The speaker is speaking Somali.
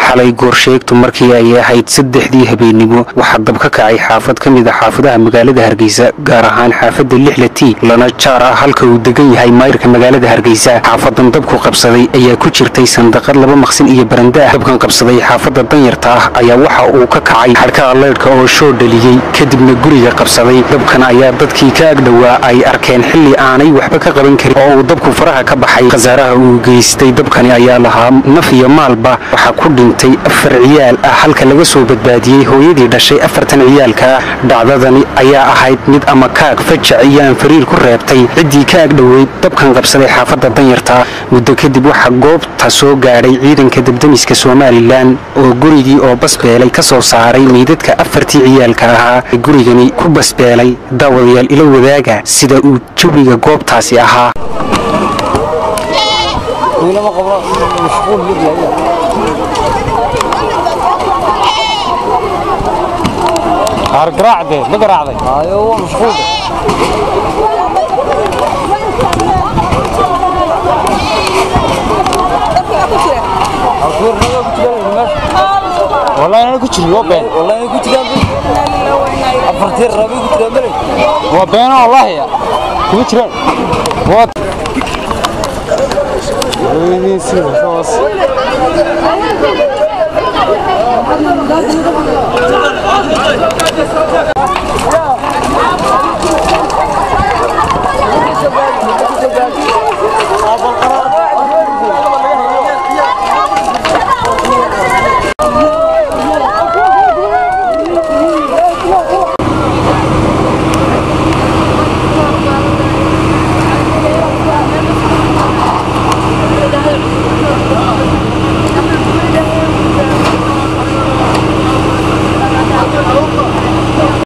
xalay goorsheegtu markii ay ahayd saddexdii habeennimo waxaa dab ka kacay xaafad ka mid a xaafadaha magaalada hargeysa gaar ahaan xaafadda lixlati lana jaar ah halka uu degan yahay maayirka magaalada hargeysa xaafadan dabku qabsaday ayaa ku jirtay sandaqad laba maqsin iyo baranda ah dabkan qabsaday xaafadda danyarta ah ayaa waxa uu ka kacay xadhkaha leydhka oo shoo dhaliyey kadibna guriga qabsaday dabkan ayaa dadkii ka agdhowaa ay arkeen xilli aanay waxba ka qaban karin oo uu dabku faraha ka baxay khasaaraha uu geystay dabkani ayaa lahaa naf iyo maalba waxaa ku dhintay afar ciyaal ah halka laga soo badbaadiyey hooyadii dhashay afartan ciyaalka ah dhacdadani ayaa ahayd mid ama kaag fajac iyo aanfariir ku reebtay ciddii ka agdhoweyd dabkan qabsaday xaafadda danyarta muddo kadib waxaa goobta soo gaadhay ciidanka debdemiska somalilan oo gurigii oo basbeelay ka soo saaray meydadka afartii ciyaalka ahaa ee gurigani ku basbeelay daawadayaal ila wadaaga sida uu jawiga goobtaasi ahaa garaacde ma garaacday wallahi ana ku jirin waa been waa beeno wallahi kuma jiraan waa